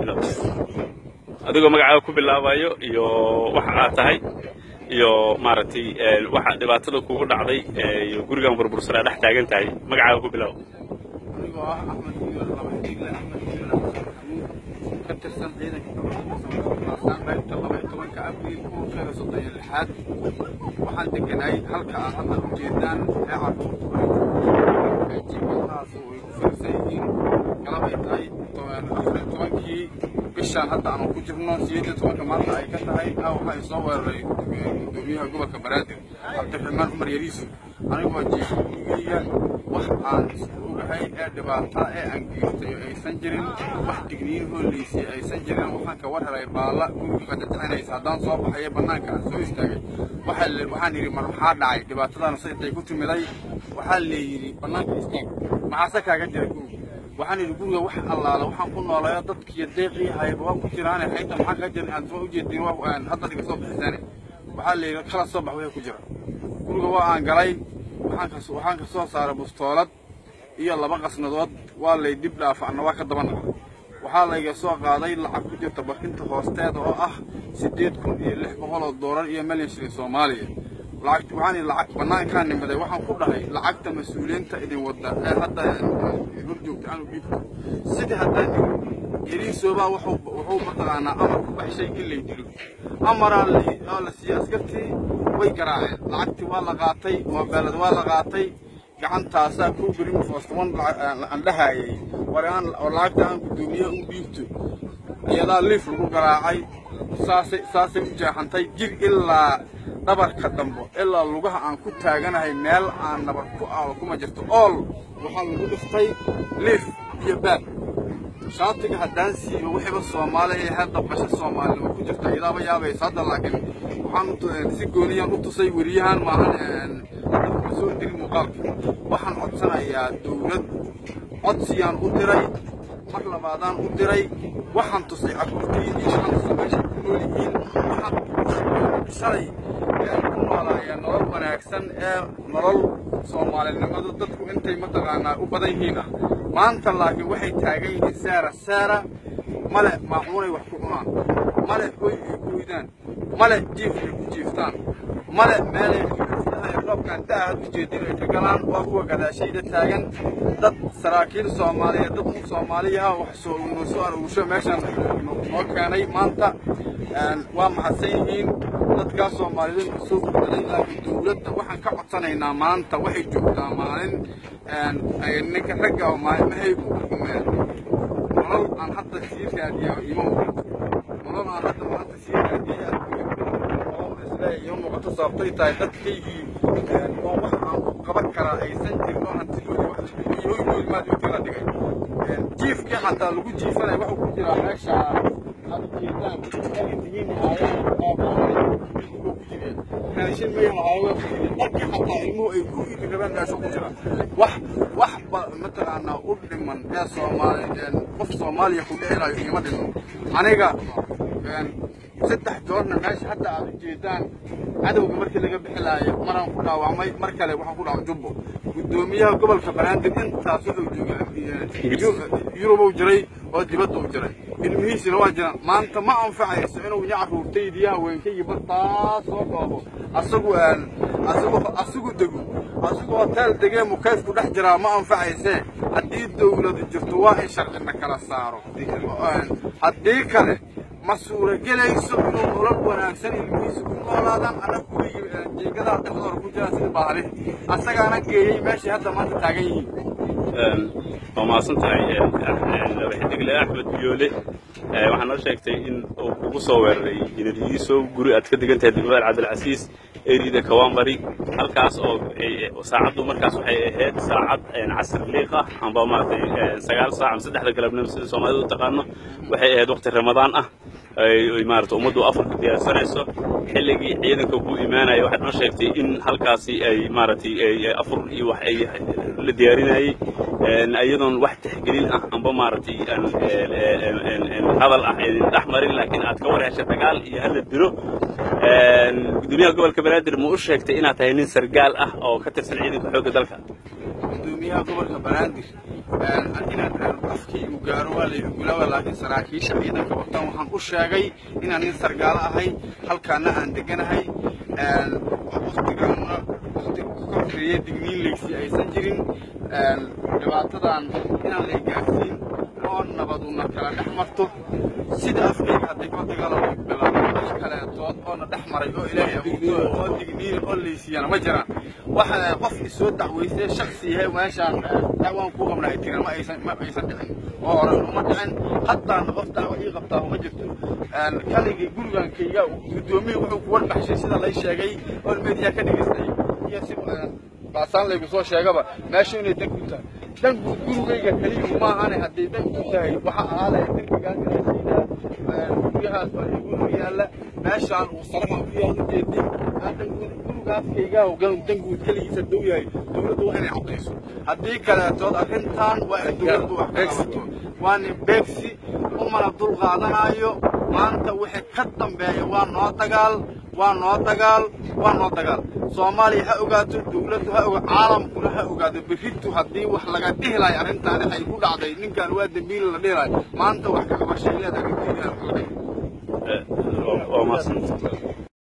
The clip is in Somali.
bilow adigoo magacaaga ku bilaabayo iyo waxa aad tahay iyo maaragtay waxa dhibaatada kugu dhacday iyo gurigan burbursanaa dhex taagan tahay magacaaga ku bilaabo anigoo ah axmed iyo laba xidigle axmed iyo xamuud ka tirsan ciidanka kaasaan qaybta laba iyo tobanka abriil kuurkeeda soddon iyo lixaad waxaan deganay halka aad hadda u jeedaan ee carruurta jiimadahaas way ku fiirsan yihiin galab ay tahay afar iyo tobankii bishaan hadda aanu ku jirno sideed iyo tobanka maanta ay ka tahay ah waxaa i soo weeraray gudoomiyaha gobolka banaadir cabdiraxmaan cumar yariisu anigoo jiifgeyga wax aan ogahay ee dhibaata ee aan geertayo aysan jirin wax digniin hooleysiya aysan jirin waxaan ka war helay baalla guriga dadacinaysa haddaan soo baxayo bannaanka aan soo istaagay waxaan yidhi mar maxaa dhacay dhibaatadaana saytay ku timiday waxaa leeyidhi bannaanka istaag maxaase kaaga jira guriga waxaan yidhi guriga wax allaala waxaan ku noolayo dadkiiyo deeqii hayba waa ku jiraane xaynta maxaa kaa jira aan soo ujeedin hadda dhiga soo bixisaane waxaa layidhi kala soo bax wixii ku jira guriga waa aan galay waxaan ka soo saaray bustoolad iyo laba qasnadood waa lay dib dhaafacna waa ka daba naqa waxaa layga soo qaaday lacag ku jirta barkinta hoosteeda oo ah siddeed kun iyo lix boqol oo doolar iyo milyan shilin soomaaliya lacag waxaan lacag bannaankaa nimaday waxaan ku dhahay lacagta mas-uuliyiinta idin wadda ee hadda hor joogta aanu dhiibto sidii haddaan yariisoobaa wuxuu mataqaanaa amar ku baxshay in lay dilo amaraa la siiyey askartii way garaaceen lacagtii waa la qaatay moobeelada waa la qaatay gacantaasaa kuu gerin foostaman aan dhahaayay war aan lacagta aan guddoomiyaha u dhiibto iyadaa liif lagu garaacay saasay saasay u jeexantay jir ilaa dhabarka dambo ilaa lugaha aan ku taaganahay meel aan nabar ku aalo kuma jirto ool waxaa lagu dhiftay liif iyo baab shaatiga haddaan siibo wixiiba soomaali ee hadda basho soomaalinimo ku jirta idaaba yaabaysa hadda laakiin waxaan si gooniyaan u tusay weriyahan maahan soo diri muuqaalka waxaan codsanayaa dawlad codsiyaan u diray mar labaadaan u diray waxaan tusay carruurtii iyo shanta meesha ku nool yihiin waxaan shalay ku noolaaya nolol wanaagsan ee nolol soomaalinimadu dadku intay mataqaanaa u badan yihiin ah maanta laakiin waxay taagan yihiin saara saara male maacuunay wax ku cunaan male hoy ay ku hoydaan male jiif ay ku jiiftaan male meelay roobkan da aad ujeedin ay ka galaan waa kuwa gadaashayda taagan dad saraakiil soomaaliyeed dad u soomaaliyaha wax soo noo soo aruursho meeshan noo keenay maanta waa mahadsan yihiin dadkaas soomaaliyeed soo gudbaday laakiin dawladda waxaan ka codsanaynaa maanta waxay joogtaa maalin ninka ragga oo maalmahaygu nolol aan hadda sii raadiya ima muuqato nolol aan hadda maanta sii raadiya oo isleeyo muuqato sababtay tahay dadkaygii oo wax aan ku qaban karaa aysan jirin oo hantidoodii wax hoygoodi maad inta la dhigay jiifkii xataa lagu jiifanaya wuxuu ku jiraa meesha aad ujeedaan ay tihiin raashin may lahaayo dharkii xataa ilmuhu ay ku iidi rabaan meesha ku jira wax wax ba mataqaanaa u dhiman ee soomaali qof soomaaliya ku dhicinayo iima dhimo aniga saddex joorna meesha hadda aad u jeedaan cadowga markii laga bixilaayo maraan ku dhaawacmay mar kale waxaan ku dhaawacay jubbo guddoomiyaha gobolka banaadir intaas wuxuu joogaa yurubuu jiray oo dibadda u jiray ilmihiisina waa jiraan maanta ma anfacayso inuu nya carruurtaydii haweenkaygii bartaas soo dhoobo asagu asagu asagu dego asagu hotel degee mukayfku dhex jiraa ma anfacaysee haddii dawladu jirto waa in sharcina kala saaro haddii kale ma suuragelayso inuu nolol wanaagsan ilmihiisa ku noolaadaan anag kuwii jeegadaha dhexdooda ku jiraan sida baahli asagaana geeyey meeshay hadda maanta taagan yihiin waa mahadsan tahay laba xidigle axmed biyoole waxaa noo sheegtay in uu kugu soo weeraray inariyiiso guri aad ka degan tahay degmada cabdilcasiis erida kawambari halkaas oo saacaddu markaas waxay ahayd saacad casr liiq ah amba maaragtay sagaal saac ama saddexda galabnimo sida soomaalidu u taqaano waxay ahayd waqti ramadaan ah maarata ummaddu afarka diyaarsanayso xilligii ciidanka ku imaanaya waxaad noo sheegtay in halkaasi ay maaragtay afur iyo wax ay la diyaarinayay iyadoon wax tixgelin ah amba maaragtay hadal ah idin dhex marin laakiin aad ka war hesha dagaal iyo hala dilo gudoomiyaha gobolka banaadir ma u sheegtay inaad tahay nin sargaal ah oo ka tirsan ciidanka xoogga dalka gudoomiyaha gobolka banaadir inaan afkaygu gaaro waa laygu gulaaba laakiin saraakiisha ciidanka watan waxaan u sheegay inaan nin sargaalo ahay halkaana aan deganahay waktigaana wakti korkeeya digniin leysi aysan jirin dhibaatadan inaan lay gaarsiin oo nabaduna kala dhex marto sida afkayga hadday ka dagaalamo bilaabo wax kaleetood oona dhex maray oo ilaahay abuurto oo digniin oo leysiiyana ma jiraan waxa qof isoo dacweystay shaksi yahay meeshaan dacwaan kuu qabnahay tiran ma aysan ma aysan dhicin oo hore uma dhicin haddaana qof dacwo ii qabtaa ma jirto kaligii gurigankayga guddoomiyii wuxuu ku warbaxshay sida lay sheegay oo meediyaa ka dhegaystay iyo si baasaan laygu soo sheegaba meesha inay dan ku tahay dan guud gurigayga keliya maahane hadday dan ku tahay waxa ahaadaya derbigaan galaasiinaa guryahaas baa igu yaalla meeshaan uu saraha ku yaal ujeedin gurigaaskayga dan guud keligiisa dow yahay dowladdu waa inay caddayso haddii kaleetood arrintan waa in dowladdu wax ka qabato waana beegsi umana dul qaadanayo maanta wixii ka dambeeya waa noo dagaal waa noo dagaal waa noo dagaal soomaaliya ha ogaato dowladdu ha oga caalamkuna ha ogaado berritu haddii wax laga dhihi lahay arrintaani ay ku dhacday ninkan waa dembiil la dhihi lahay maanta wax ka qabashay leedahay waa mahadsantahay